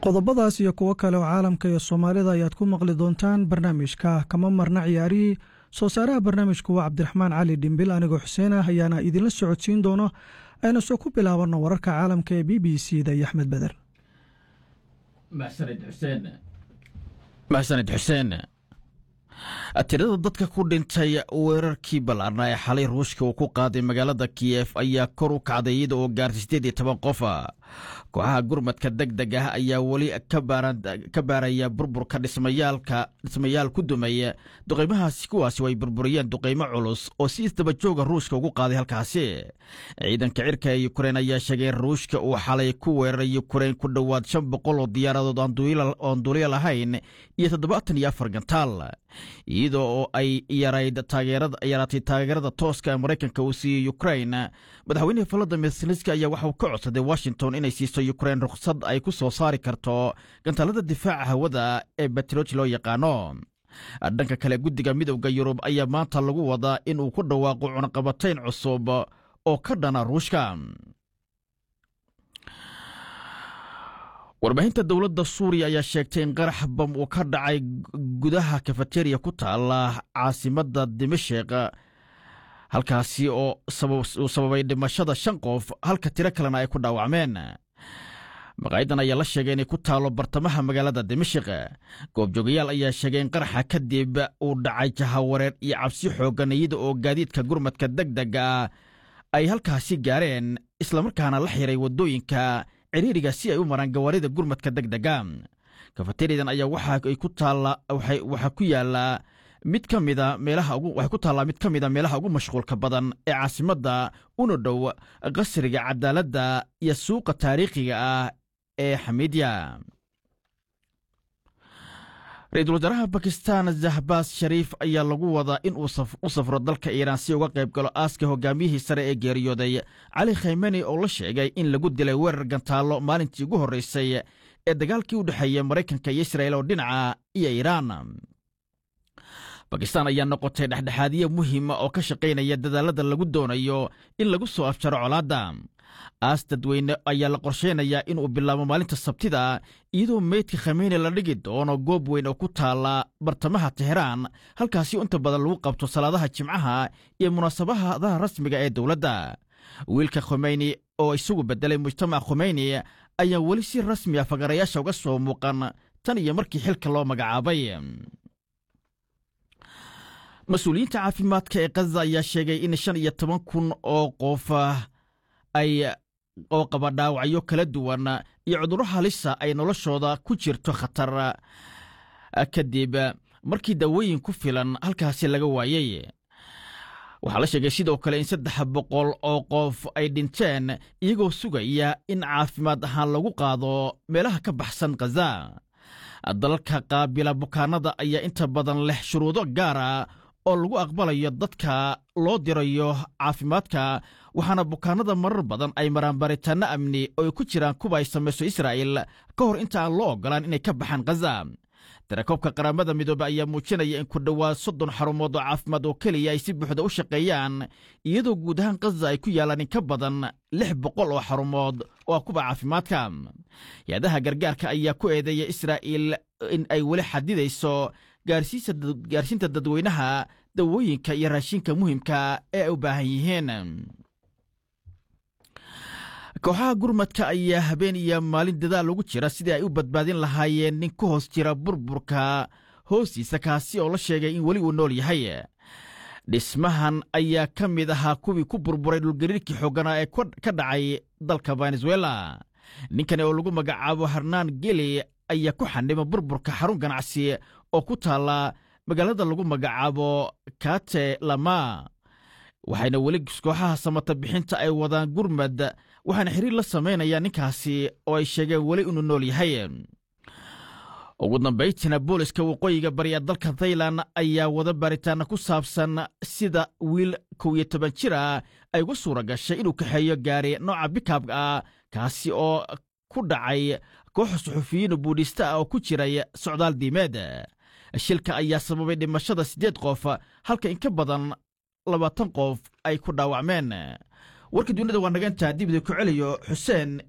qodobadaas iyo kuwo kale oo caalamka iyo soomaalida ayaad ku maqli doontaan barnaamijka kama marna ciyaarihii soo saaraha barnaamijku waa cabdiraxmaan cali dhimbil anigoo xuseen ah ayaana idinla socodsiin doono aynu soo ku bilaabanno wararka caalamka ee b b c da iyo axmed beder maxsanid xuseen tirada dadka ku dhintay weerarkii ballaarna ee xalay ruushka uu ku qaaday magaalada kiyef ayaa kor u kacday iyada oo gaartay siddeed iyo toban qof kooxaha gurmadka deg deg ah ayaa weli ka baaraya burburka dhismayaal ku dumay duqaymahaasi kuwaasi ay burburiyeen duqaymo culus oo si isdabajooga ruushka ugu qaaday halkaasi ciidanka cirka ee yukrain ayaa sheegay in ruushka uu xalay ku weeraray yukrain ku dhowaad shan boqol oo diyaaradood oon duuliya lahayn iyo toddobaatan iyo afar gantaal iyadoo oo ay yaraatay taageerada tooska maraykanka uu siiyey yukrain madaxweynaha valadimir zelenski ayaa waxauu ka codsaday washington inay siiso yukrain rukhsad ay ku soo saari karto gantaalada difaaca hawada ee batroj loo yaqaano dhanka kale guddiga midowda yurub ayaa maanta lagu wadaa in uu ku dhawaaqo cunaqabatayn cusub oo ka dhana ruushka warbaahinta dowladda suuriya ayaa sheegtay in qarax bam uu ka dhacay gudaha kafateriya ku taala caasimadda dimashik halkaasi oo uu sababay dhimashada shan qof halka tiro kalena ay ku dhaawacmeen maqaayadan ayaa la sheegay inay ku taalo bartamaha magaalada dimashik goobjoogayaal ayaa sheegay in qaraxa kadib uu dhacay jahawareer iyo cabsi xooggan iyada oo gaadiidka gurmadka deg dega ah ay halkaasi gaareen islamarkaana la xiray waddooyinka ciriiriga si ay u maraan gawaarida gurmadka deg dega kafateriyadan ayaa waxaa ku yaala mid ka mida meelaha waxay ku taallaa mid ka mida meelaha ugu mashquulka badan ee caasimadda una dhow qasriga cadaaladda iyo suuqa taariikhiga ah ee xamiidya ra-iisul wasaaraha bakistan zahbaas shariif ayaa lagu wadaa in uu u safro dalka iiraan si uga qayb galo aaska hogaamiyihii sare ee geeriyooday cali khaymeni oo la sheegay in lagu dilay weerar gantaallo maalintii ugu horreysay ee dagaalkii u dhexeeya maraykanka iyo israa'il oo dhinaca iyo iiraan bakistan ayaa noqotay dhexdhexaadiye muhiima oo ka shaqaynaya dadaalada lagu doonayo in lagu soo afjaro colaadda aas dadweyne ayaa la qorshaynayaa inuu bilaabo maalinta sabtida iyadoo meydka khameyni la dhigi doono goob weyn oo ku taala bartamaha teheraan halkaasi inta badan lagu qabto salaadaha jimcaha iyo munaasabadaha rasmiga ee dowladda wiilka khomeyni oo isagu beddelay mujtamac khomeyni ayaa weli si rasmi ah fagarayaasha uga soo muuqan tan iyo markii xilka loo magacaabay mas-uuliyiinta caafimaadka ee kaza ayaa sheegay in shan iyo toban kun oo qof ay oo qaba dhaawacyo kala duwan iyo cudurro halisa ay noloshooda ku jirto khatar kadib markii daawooyin ku filan halkaasi laga waayey waxaa la sheegay sidoo kale in saddex boqol oo qof ay dhinteen iyagoo sugaya in caafimaad ahaan lagu qaado meelaha ka baxsan khaza dalalka qaabila bukaanada ayaa inta badan leh shuruudo gaara oo lagu aqbalayo dadka loo dirayo caafimaadka waxaana bukaanada marar badan ay maraan baaritaanno amni oo ay ku jiraan kuwa ay samayso israa'il ka hor inta aan loo oggolaan inay ka baxaan khaza tirakoobka qaramada midoobe ayaa muujinaya in ku dhowaad soddon xarumood oo caafimaad oo keliya ay si buuxda u shaqeeyaan iyadoo guud ahaan khaza ay ku yaalaan in ka badan lix boqol oo xarumood oo ah kuwa caafimaadka hay-adaha gargaarka ayaa ku eedeeya israa'iil in ay weli xadidayso gaarsiinta dadweynaha dawooyinka iyo raashinka muhiimka ee ay u baahan yihiin kooxaha gurmadka ayaa habeen iyo maalin dadaal ugu jira sidii ay u badbaadin lahaayeen nin ku hoos jira burburka hoostiisa kaasi oo la sheegay in weli uu nool yahay dhismahan ayaa ka mid ahaa kuwii ku burburay dhulgariirkii xooganaa ee ka dhacay dalka venezuela ninkani oo lagu magacaabo harnaan geli ayaa ku xanima burburka xarun ganacsi oo ku taalla magaalada lagu magacaabo kate lama waxayna weli kooxaha samata bixinta ay wadaan gurmad waxaana xiriir la samaynayaan ninkaasi oo ay sheegeen weli inuu nool yahay ugu dambaytina booliska waqooyiga bari ee dalka thailan ayaa wada baaritaana ku saabsan sida wiil kow iyo toban jir ah ay uga suura gashay inuu kaxeeyo gaari nooca bikabka ah kaasi oo ku dhacay kooxa suxufiyiin buudhista ah oo ku jiray socdaal diimeed shilka ayaa sababay dhimashada siddeed qof halka in ka badan labaatan qof ay ku dhaawacmeen warka dunida waa nagantaa dibida ku celiyo xuseen